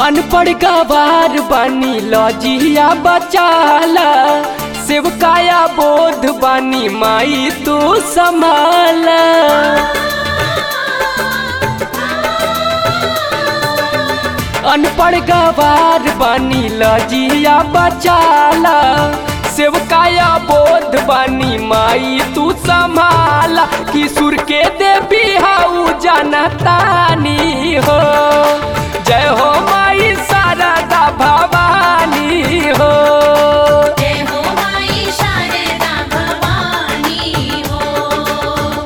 अनपढ़ गवार बानी लजिया बचाला सेवकाया बोध बानी माई तू संभाला अनपढ़ गवार बानी लजिया बचाला सेवकाया बोध बानी माई तू संभाला किशोर के देवी हाउ जनतानी हो जय हो माई शारदा भवानी हो जय हो माई शारदा भवानी हो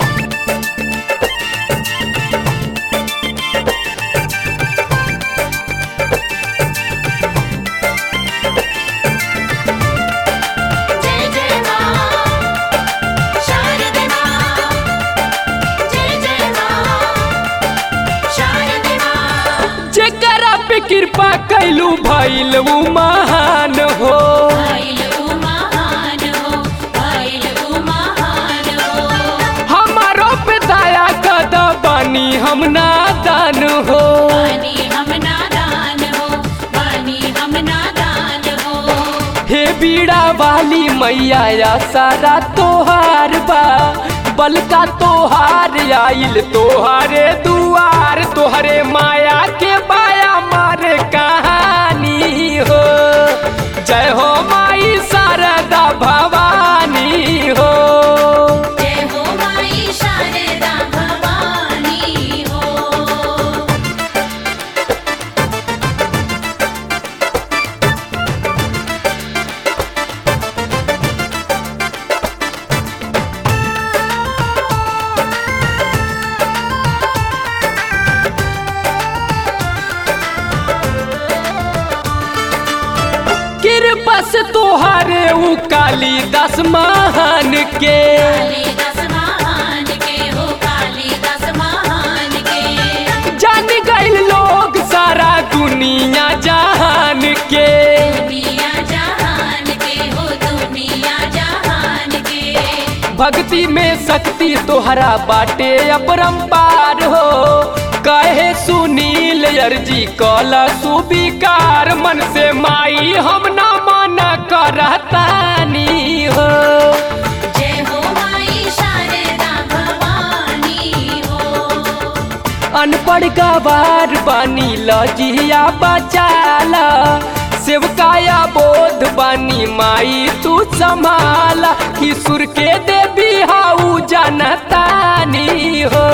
जय जय मां शारदे मां जय जय मां शारदे मां जेकरा पे कृपा कैलू भइल उ महान हो भइल उ महान हो भइल उ महान हो हमारो पे दया कद बानी हम नादान हो बनी हम नादान हो बनी हम नादान हो हे बीड़ा वाली मैया या सारा तोहार बा बलका तोहार आइल तोहारे दुआर तोहरे माया के बाया मारे कहानी हो जय हो माई शारदा भवानी हो जय हो माई शारदा भवानी हो कृपा से तोहारे उ कालीदास महान के कालिदास महान के हो कालिदास महान के जान गइल लोग सारा दुनिया जहान के दुनिया जहान के हो दुनिया जहान के भक्ति में शक्ति तोहरा बाटे अपरंपार हो कहे सुनील अर्जी कल सुविकार मन से माई हम न मन करतानी हो जय हो माई शारदा भवानी हो अनपढ़ गवार बानी लजिया बचाला सेवकाया बोध बानी माई तू संभाला किशोर के देवी हाउ जनतानी हो